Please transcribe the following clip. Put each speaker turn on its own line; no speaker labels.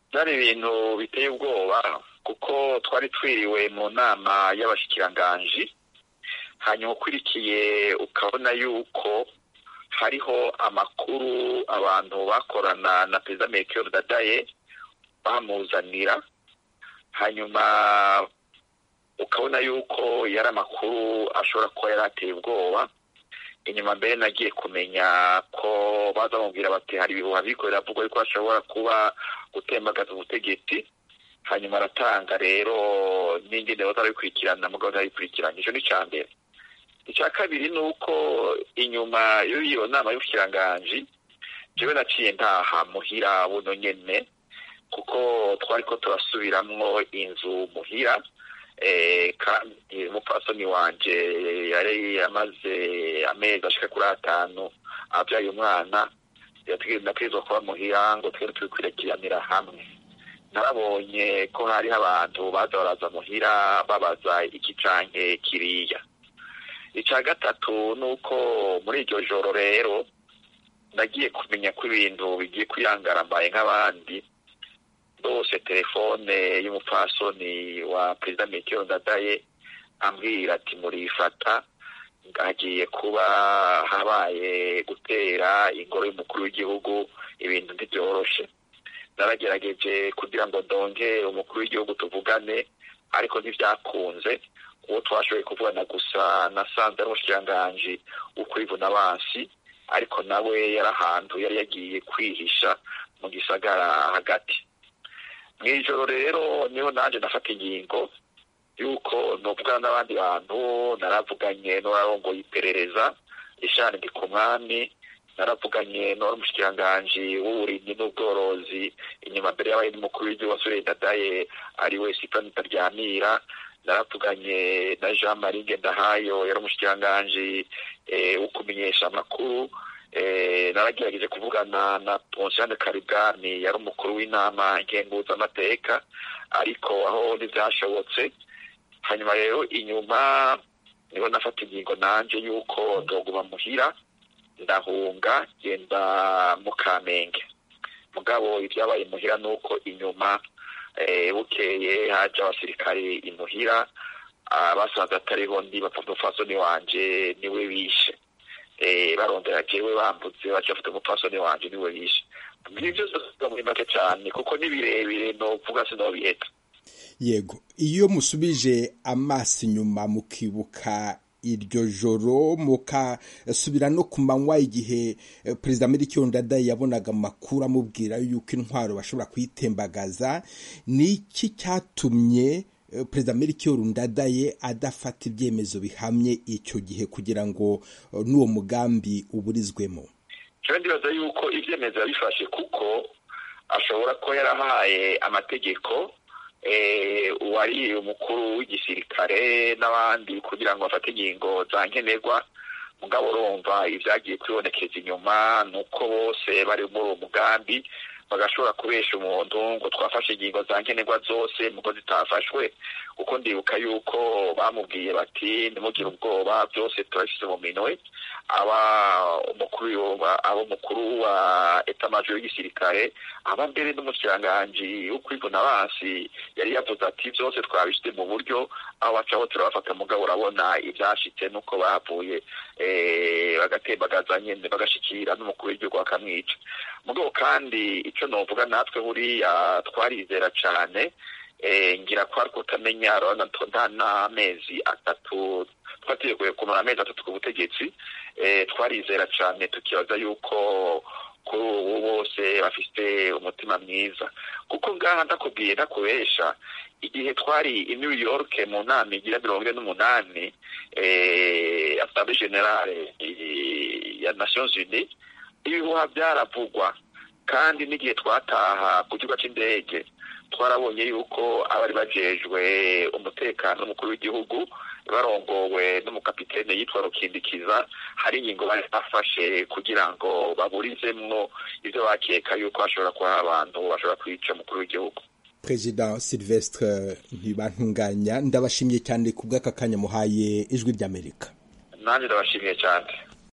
byari ibintu biteye ubwoba kuko twari twiriwe mu nama y'abashikiranganji hanyuma ukurikiye ukabona yuko hariho amakuru abantu bakorana na perezida Melchior Dadaye bamuzanira hanyuma ukabona yuko yari amakuru ashobora kuba yari ateye ubwoba inyuma mbere nagiye kumenya ko baza bamubwira bati hari ibihuha bikorera avuga yuko ashobora kuba gutembagaza ubutegetsi hanyuma aratanga rero n'ingene batarabikurikirana mugabo ntarabikurikiranye icyo ni icya mbere icya kabiri ni uko inyuma y'iyo nama y'ubushikiranganji jewe naciye ntaha muhira buno nyene kuko twari ko turasubiramwo inzu muhira kandi umupfasoni wanje yari amaze amezi ashika kuri atanu abyaye umwana nategerezwa kuba muhira ngo twere tubikurikiranira hamwe narabonye ko hariho abantu baza baraza muhira babaza iki canke kiriya icya gatatu ni uko muri iryo joro rero nagiye kumenya ko ibintu bigiye kwiyangara mbaye nk'abandi rwose telefone y'umupfasoni wa perezida Melchior Ndadaye ambwira ati murifata hagiye kuba habaye gutera ingoro y'umukuru w'igihugu ibintu ntibyoroshe naragerageje kugira ngo ndonge umukuru w'igihugu tuvugane ariko ntibyakunze uwo twashoboye kuvugana gusa nasanze ari umushikiranganji w'ukurivuna abansi ariko nawe yari ahantu yari yagiye kwihisha mu gisagara hagati mu ijoro rero niho nanjye nafata ingingo y'uko nuvugana n'abandi bantu naravuganye n'uwarongoye iperereza ishani ndi ku mwami naravuganye n'uwari umushikiranganji w'uburimyi n'ubworozi inyuma mbere y'abaye n'umukuru w'igihugu wasore dadaye ari we sipani taryamira naravuganye na jean marie ngendahayo yari umushikiranganji wo kumenyesha amakuru naragerageje kuvugana na ponsiane karibwani yari umukuru w'inama ngenguzamateka ariko aho ntibyashobotse hanyuma rero inyuma niho nafata ingingo nanje y'uko ndoguma muhira ndahunga genda mu kamenge mugabo ibyabaye muhira ni uko inyuma bukeye haje abasirikare imuhira basanze atariho ndi bapfa umupfasoni wanje niwe bishe barondera jewe bambutse baca bafite umupfasoni wanje niwe bishe ibyo byose muri make cyane kuko ni birebire novuga sinobiheta
yego iyo musubije amaso inyuma mukibuka iryo joro mukasubira no ku manywa igihe perezida Melchior Ndadaye yabonaga amakuru amubwira yuko intwaro bashobora kuyitembagaza ni iki cyatumye perezida Melchior Ndadaye adafata ibyemezo bihamye icyo gihe kugira ngo n'uwo mugambi uburizwemo
jewe ndibaza yuko ibyemezo yabifashe kuko ashobora kuba yarahaye amategeko uwari umukuru w'igisirikare n'abandi kugira ngo bafate ingingo za nkenerwa mugabo urumva ibyagiye kwibonekeza inyuma ni uko bose bari muri uwo mugambi bagashobora kubesha umuntu ngo twafashe ingingo za nkenerwa zose muko zitafashwe kuko ndibuka yuko bamubwiye bati ntimugire ubwoba byose turabishyize mu minwe aba umukuru aba umukuru wa etamajoro y'igisirikare aba mbere n'umushikiranganji wo kwivuna abansi yari yavuze ati byose twabishyize mu buryo aho bacaho turabafata mugabo urabona ibyashitse nuko bahavuye bagatembagaza nyine bagashikira n'umukuru w'igihugu bakamwica mugabo kandi icyo novuga natwe buriya twarizera cyane ngira ko ari kutamenya nta n'amezi atatu twateguye kumara amezi atatu ku butegetsi twarizera cyane tukibaza yuko kuri ubu bose bafite umutima mwiza kuko ngaha ndakubwiye ndakubesha igihe twari i new york mu nama igira mirongo ine n'umunani asambwe generale ya nations unies ibihuha byaravugwa kandi n'igihe twataha ku kibuga cy'indege twarabonye yuko abari bajejwe umutekano w'umukuru w'igihugu barongowe n'umukapitene yitwa rukindikiza hari ingingo bari bafashe kugira ngo baburizemwo ibyo bakeka yuko hashobora kuba abantu bashobora kwica umukuru w'igihugu
perezida silvestre ntibantunganya ndabashimiye cyane ku bw'aka kanya muhaye ijwi ry'amerika
nanjye ndabashimiye cyane